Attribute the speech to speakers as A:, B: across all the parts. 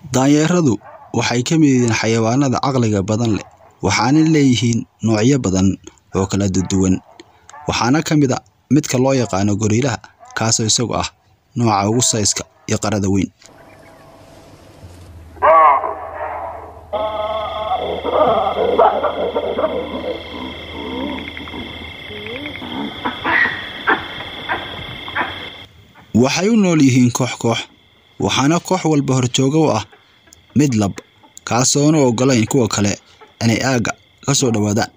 A: Daanyeeradu waxay ka mid yihiin xayawaanada caqliga badan leh waxaana leeyihiin noocyo badan oo kala duwan waxaana ka mid ah midka loo yaqaan gorillaha kaasoo isagu ah nooca ugu sayska iyo qarada weyn. Waxay u nool yihiin koox koox waxaana koox walba horjooga u ah mid lab kaasoon u ogolayn kuwa kale inay aagga ka soo dhawaadaan.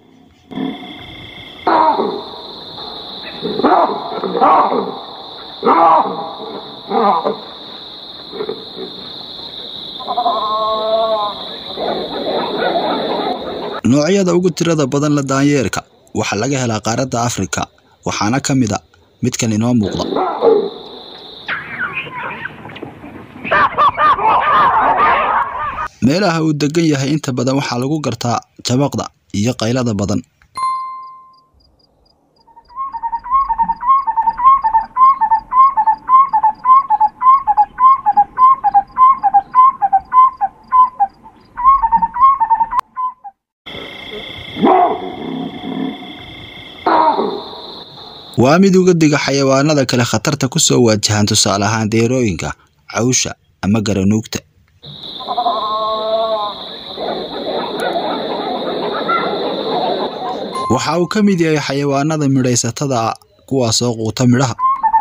A: Noocyada ugu tirada badan leh daanyeerka waxaa laga helaa qaaradda Afrika waxaana ka mid ah midkan inoo muuqda. Meelaha uu degan yahay inta badan waxaa lagu gartaa jabaqda iyo qaylada badan. Waa mid uga diga xayawaanada kale khatarta ku soo waajahan tusaale ahaan deerooyinka, cawsha ama garanuugta. Waxa uu ka mid yahay xayawaanada midhaysatada ah kuwaasoo quuta midhaha.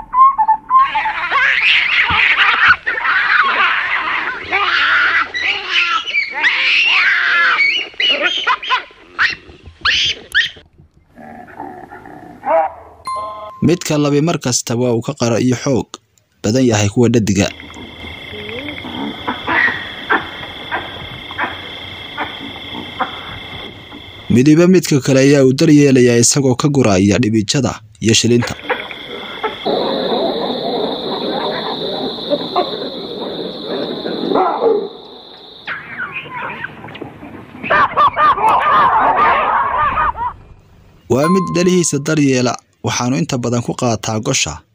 A: Midka labi mar kasta waa uu ka qaro iyo xoog badan yahay kuwa dheddigga. Midiba midka kale ayaa uu daryeelaya isagoo ka guraya dhibicada iyo shilinta. Waa mid dhalihiisa daryeela waxaanu inta badan ku qaataa gosha